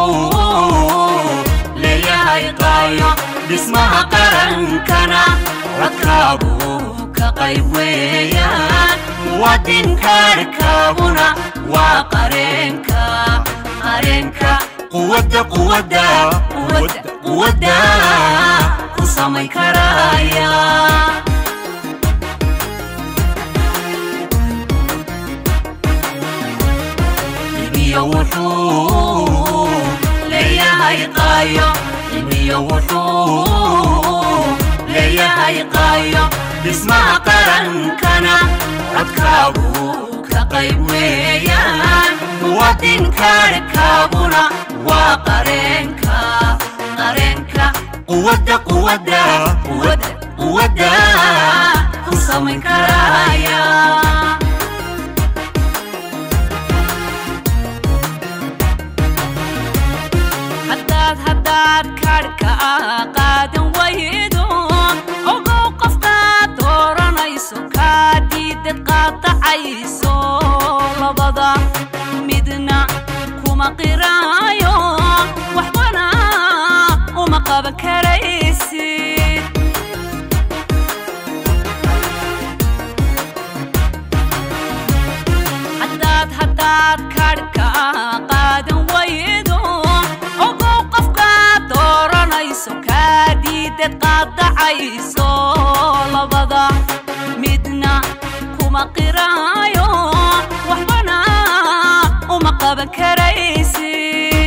wuxuu leeyahay qaayo dhismaha qarankana codkaagu ka qayb weeyaan muwaadinkaarkaaguna waa qareenka qareenka quwadda quwadda quwadda quwadda ku samayn karaya ibiyo wuxuu leeyahay qaayo ibiyo wuxuu leeyahay qaayo dhismaha qarankana codkaagu ka qayb weeyaan muwaadinkaarkaaguna waa qareenka qareenka quwadda quwadda quwadda quwadda ku samayn karaya haddaad haddaad kaadhka qaadan waydo ogow qofkaad dooranayso kaa diidad qaadacayso labada midna kuma qiraayo waxbana uma qaban karaysid haddaad haddaad kaadhka qaadan waydo ogow qofkaad dooranayso kaa diidad qaadacayso labada midna kuma qiraayo waxbana uma qaban karaysid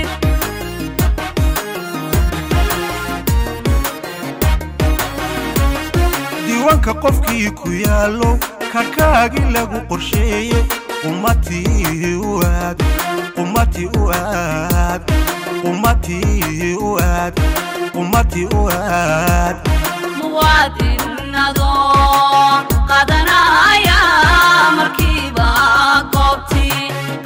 diiwaanka qofkii ku yaallo karkaagii lagu qorsheeyey ummatii u aad ummatii u aad ummatii u aad ummatii u aad muwaadinadoo qadanaya markiiba goobtii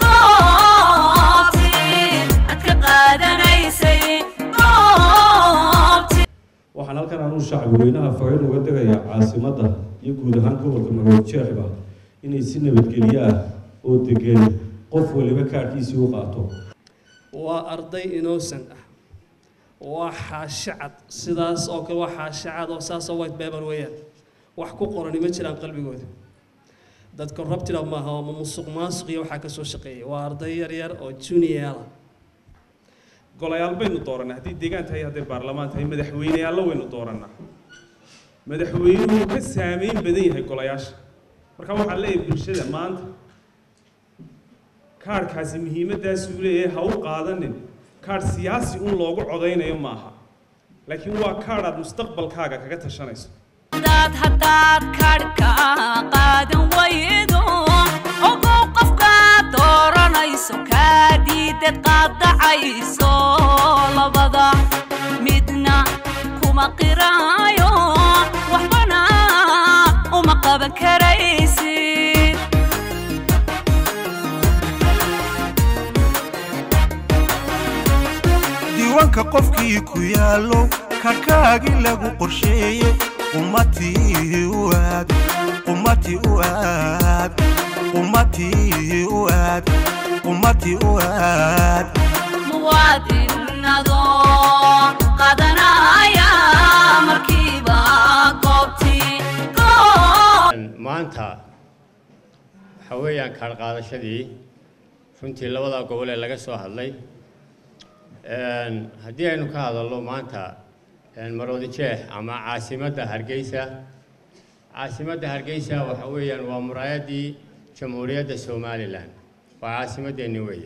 goobtii aad ka qaadanaysay goobtii waxaan halkan anuu shacbweynaha fariin uga degaya caasimadda iyo guud ahaan gobolka marood jeexba inay si nabadgelyo ah oo degan qof waliba kaadhkiisii u qaato waa arday innocent ah waa xaashacad sidaas oo kale waa xaashacad oo saasoo white paper weeyaan wax ku qorani ma jiraan qalbigooda dadka rabtida maaha oo musuq maasuq iyo waxaa ka soo shaqeeyay waa arday yar yar oo juniora golayaal baynu doorannaa haddii deegaan tahay hadday baarlamaan tahay madaxweyneyaallo waynu doorannaa madaxweynuhu ka saameyn badan yahay golayaasha marka waxaan leeyahay bulshada maanta kaadhkaasi muhiimaddaasuu leeyahay ha u qaadanin kaadh siyaasi un loogu codaynayo ma aha laakiin waa kaadh aad mustaqbalkaaga kaga tashanayso haddaad haddaad kaadhka qaadan waydo ogow qofkaad dooranayso kaa diidad qaadacayso labada midna kuma qiraayo waxbana uma qaban karaysid diiwaanka qofkii ku yaallo karkaagii lagu qorsheeyey ummatii u aad ummatii u aad ummatii u aad ummatii u aad muwaadinadoo qadanaya markiiba goobtii goob maanta waxa weeyaan kaadh qaadashadii runtii labada gobol ee laga soo hadlay haddii aynu ka hadalno maanta maroodi jeex ama caasimadda hargeysa caasimadda hargeysa waxa weeyaan waa muraayaddii jamhuuriyadda somalilan waa caasimaddeenni weeye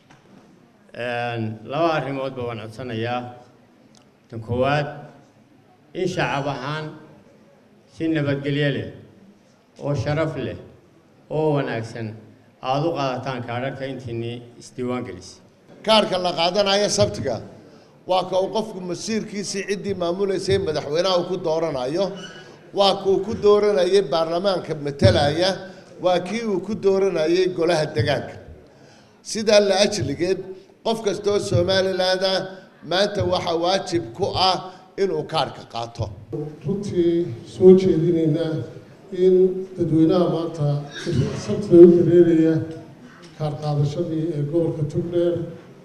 laba arrimoodba waan codsanayaa tan koowaad in shacab ahaan si nabadgelyo leh oo sharaf leh oo wanaagsan aada u qaadataan kaadharka intiinii isdiiwaan gelisay kaarka la qaadanayo sabtiga waa ka uu qofku masiirkiisii ciddii maamulaysay madaxweynaha uu ku dooranayo waa kuu ku dooranayay baarlamaanka matalaya waa kii uu ku dooranayay golaha degaanka sidaa la ajligeed qof kastoo somaliland ah maanta waxaa waajib ku ah inuu kaarka qaato runtii soo jeedinaynaa in dadweynaha maanta sabtida u dareeraya kaar qaadashadii ee gobolka tugdheer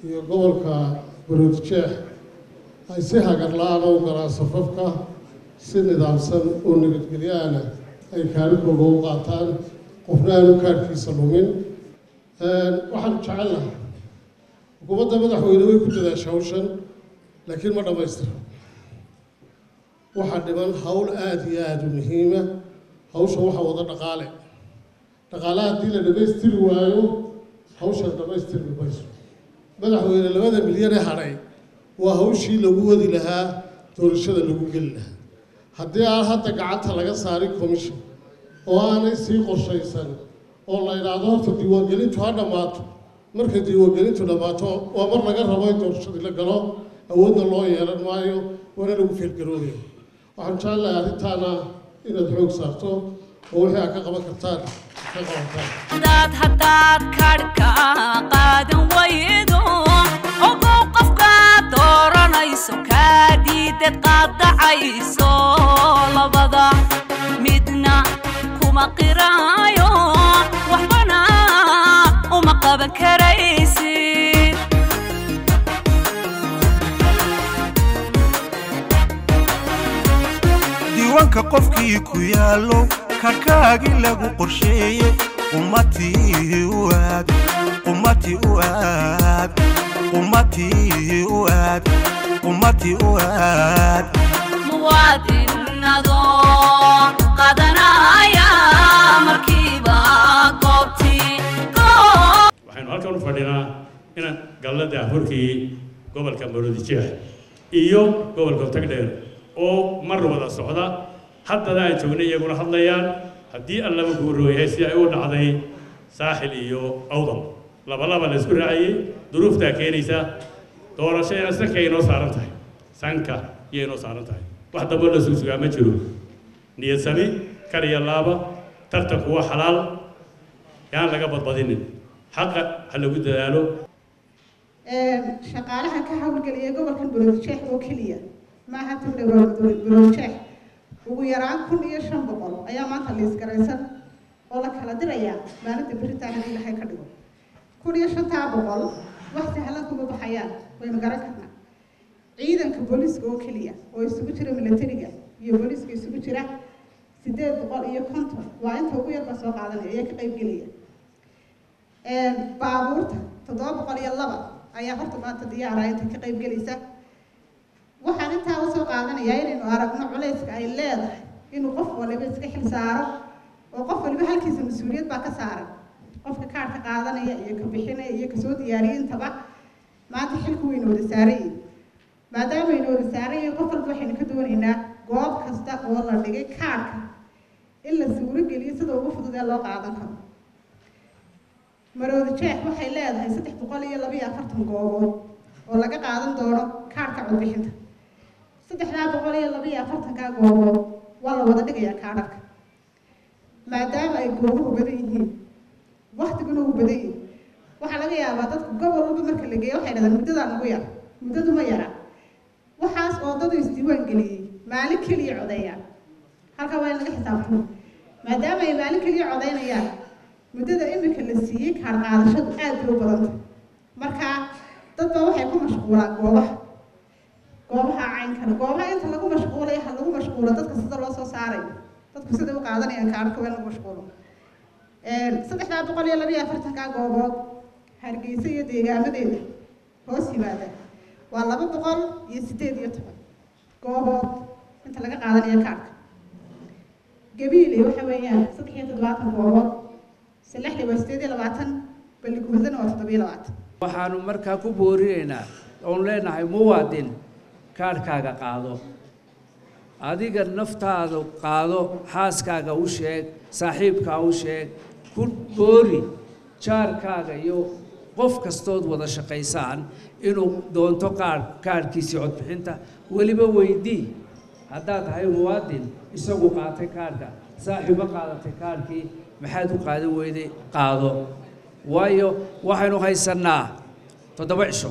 iyo gobolka baroodjeex ay si hagar la-aan u galaan safafka si nidaamsan oo nabadgelyaana ay kaalikooda u qaataan qofna aanu kaarkiisa lumin waxaan jecel lahaa xukuumadda madaxweyne way ku dadaasha hawshan laakiin ma dhammaystira waxaa dhiman hawl aada iyo aada u muhiima hawsha waxaa wada dhaqaale dhaqaale haddii la dhammaystiri waayo hawshan dhammaystirmi mayso madaxweyne labada milyan ee hadhay waa hawshii lagu wadi lahaa doorashada lagu geli lahaa haddii aan hadda gacanta laga saarin commission oo aanay sii qorshaysan oo la idhaahdo horta diiwaangelintu ha dhammaato markay diiwaangelintu dhammaato waa mar laga rabo in doorashadii la galo awoodna loo yeelan maayo waana lagu feelgaroobaya waxaan jecelahay arrintaana inaad xoog saarto oo wixii aad ka qaban kartaan ka qabataan hadaad haddaad kadhka qaadan waydo ogow qofkaad dooranayso kaa diidad qaadacayso labada midna kuma qiraayo waxbana uma qaban karaysid diiwaanka qofkii ku yaallo karkaagii lagu qorsheeye ummatii u aad ummatii u aad ummatii u aad ummatii u aad muwaadin adoo qadanaya markiiba goobtii goob waxaynu halkan u fadhinaa inaan gallada horkii gobolka maroodijeex iyo gobolka tagdheer oo mar wada socda haddana aan joognay iyaguna hadlayaan haddii allaba guurooyahay si ay u dhacday saaxil iyo awdal labalaba la isku raacayey duruuftaa keenaysa doorashayna sanka inoo saaran tahay sanka iyo inoo saaran tahay wax dambe la sugsugaa ma jiro niyad sami kar iyo laaba tartanku waa xalaal yaan laga badbadinin xaqa ha lagu dadaalo shaqaalaha ka hawlgeliya gobolkan baroodjeex oo keliya maaha tagdhe baroodjeex ugu yaraan kun iyo shan boqol ayaa maanta liisgaraysan oo la kala dirayaa maalinta beritaa haddii ilahay ka dhigo kun iyo shantaa boqol wax sahlan kuma baxayaan waynu garan karnaa ciidanka booliiska oo keliya oo isugu jira milatariga iyo booliiska isugu jira sideed boqol iyo konton waa inta ugu yarba soo qaadanaya ayaa ka qayb gelaya baabuurta toddoba boqol iyo laba ayaa horta maanta diyaara inta ka qayb gelaysa waxaan intaa usoo qaadanayaa inaynu aragno culayska ay leedahay inuu qof waliba iska xil saaro oo qof waliba halkiisa mas-uuliyad baa ka saaran qofka kaarhka qaadanaya iyo ka bixinaya iyo kasoo diyaariya intaba maanta xilku waynu wada saaran yihin maadaama aynu wada saaran yihin qof walba waxaynu ka doonaynaa goob kasta oo la dhigay kaarhka in la suuro geliyo sida ugu fudud ee loo qaadan karo maroodi jeex waxay leedahay saddex boqol iyo laba iyo afartan goobood oo laga qaadan doono kaarhka codbixinta saddexdaa boqol iyo laba iyo afartankaa goobood waa la wada dhigayaa kaadharka maadaama ay goobuhu badan yihiin waktiguna uu badan yihin waxaa laga yaabaa dadka gobol walba marka la geeyo waxay dhahdaan muddadaa nagu yar muddadu ma yara waxaas oo dadu isdiiwaan geliyey maalin keliya codeeyaan halkaa waa in laga xisaabtamo maadaama ay maalin keliya codeynayaan muddada imika la siiyey kaar qaadashadu aad bay u badanta marka dad baa waxay ku mashquulaan goobaha goobaha caynkana goobaha inta lagu mashquulay ha lagu mashquulo dadka sida loo soo saarayo dadku siday u qaadanayaan kaarka waa in lagu mashquulo saddexdaa boqol iyo laba iyo afartankaa goobood hargeysa iyo deegaamadeeda hoos yimaada waa laba boqol iyo sideed iyo toban goobood inta laga qaadanayo kaarka gabiile waxa weeyaan saddex iyo toddobaatan goobood salexda waa sideed iyo labaatan baligumadana waa toddoba iyo labaatan waxaanu markaa ku boorinaynaa oon leenahay muwaadin kaarhkaaga qaado adiga naftaada qaado xaaskaaga u sheeg saaxiibkaa u sheeg ku boori jaarkaaga iyo qof kastood wada shaqaysaan inuu doonto qaar kaarhkiisii codbixinta weliba weydii haddaad tahay muwaadin isagu qaatay kaarhka saaxiibo qaadatay kaarhkii maxaad u qaadan weyday qaado waayo waxaynu haysannaa toddoba cisho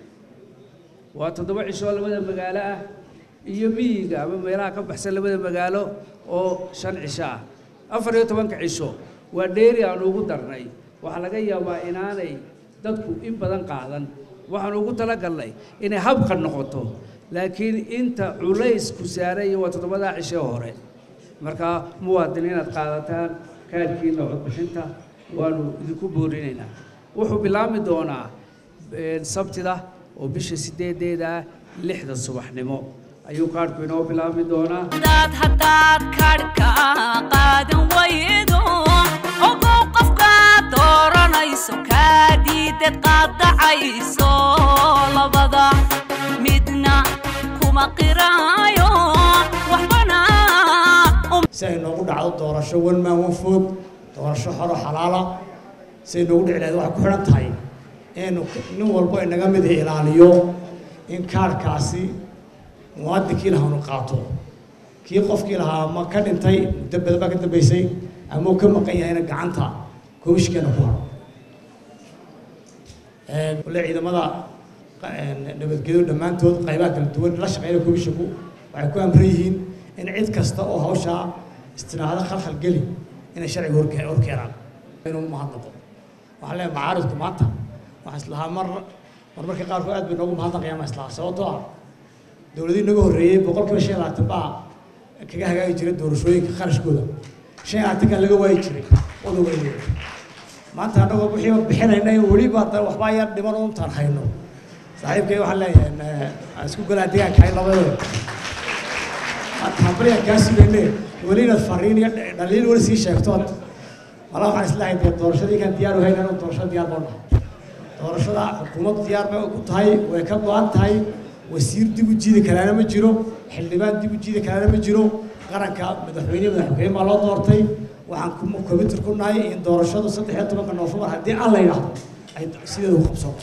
waa toddoba cisho oo labada magaalo ah iyo miyiga ama meelaha ka baxsan labada magaalo oo shan cisho ah afar iyo tobanka cisho waa dheeri aan ugu darnay waxaa laga yaabaa inaanay dadku in badan qaadan waxaan ugu talagalnay inay habka noqoto laakiin inta culaysku saaran waa toddobadaa cishe hore markaa muwaadin inaad qaadataan kaadhkiina codbixinta waanu idinku boorinaynaa wuxuu bilaabmi doonaa sabtida oo bisha sideedeeda ah lixda subaxnimo ayuu kaadhku inoo bilaabmi doonaa daad haddaad kadhka qaadan waydo ogow qofkaad dooranayso kaa diidad qaadacayso labada midna kuma qiraayo waxbana si ay noogu dhacdo doorasho wan maan wan food doorasho xoro xalaala si ay noogu dhici lahayd waxay ku xidhan tahay inaynu nin walbo inaga mid ilaaliyo in kaarhkaasi muwaadinkii lahaanu qaato kii qofkii lahaa ma ka dhintay muddo badan baa ka dambaysay ama uu ka maqan yahayna gacanta komishkeena ku haro wale ciidamada nabadgelyo dhammaantood qaybaha kala duwan la shaqeynaya komishinku waxay ku amran yihiin in cid kasta oo hawshaa istiraahado khalkhal geli inay sharciga horke horkeenaan inuu mahadnaqo waxaan leeyahay macaaridku maanta waxaan islahaa mar mar marka qaarkood aad bay noogu mahadnaqayaan baan islahaa sababtoo ah dowladii naga horreeyey boqolkiiba shan iyo labaatan baa kaga hagaagi jiray doorashooyinka kharashkooda shan iyo labaatankaa laga waayi jiray odoga maanta annagoo wixii bixinayna weliba hadda waxbaa yar dhiman untaan hayno saaxiibkay waxaan leeyahay aan isku golaa deegaanka hay labadooda hambaliyaan kaa sugayne weli inaad fariin iyo dhaliil weli sii sheegtood mala waxaan islahay dee doorashadii kan diyaar u hayn inuu doorashada diyaar boo nahay doorashada xukuumaddu diyaar bay ku tahay way ka go-an tahay wasiir dib u jiidi karaana ma jiro xildhibaan dib u jiidi karaana ma jiro qaranka madaxweyne madaxweyne baa loo doortay waxaan commitir ku nahay in doorashadu saddex iyo tobanka noofembar haddii aan la yidhaahdo ay sideeda u qabsoonto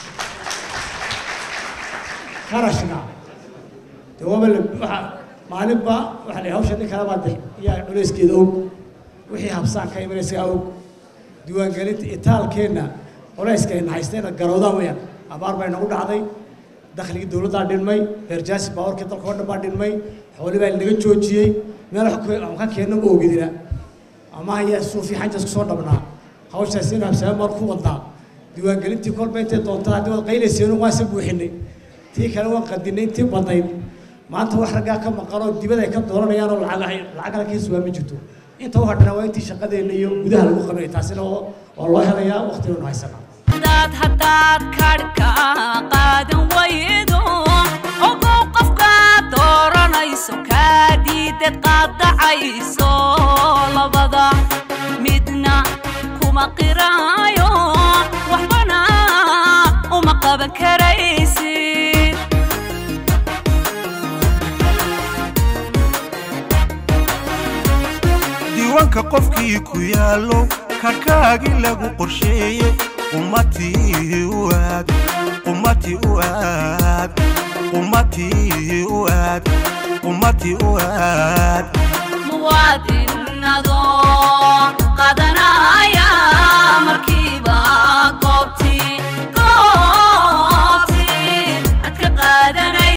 kharashna dee waaba la waxa maalinba waxaa la hawsha nin kale baa de yaa culayskeeda og wixii habsaan ka imanaysaa og diiwaangelinta itaalkeenna culayskayna haystayna garowdaan weyaan abaar bay nagu dhacday dakhligii dowladdaa dhinmay beerjaasi baawarkii dalka oo dhan baa dhinmay xooli baa laga joojiyey meel aan ka keenno ma ogidina ama ayaa suufi xanjas kusoo dhabnaa hawshaas inu habsaame mar ku wadnaa diiwaangelintii kolba intay doontaa haddii waad qaylayseenu waan se buuxinay tii kale waan qadinay intii badnayd maanta wax raggaa ka maqanoo dibad ay ka dooranayaan oo lacag lacag kala kiis waa ma jirto inta u hadhana waa intii shaqadeenna iyo gudaha lagu qabanay taasina waa loo helayaa waqtiganu haysanaa daad haddaad kadhka qaadan waydo ogow qofkaad dooranayso kaa diidad qaadacayso labada midna kuma qiraayo waxbana uma qaban karaysid diiwaanka qofkii ku yaallo karkaagii lagu qorsheeyey ummatii u aad ummatii u aad ummatii u aad ummatii u aad muwaadin adoo qadanaya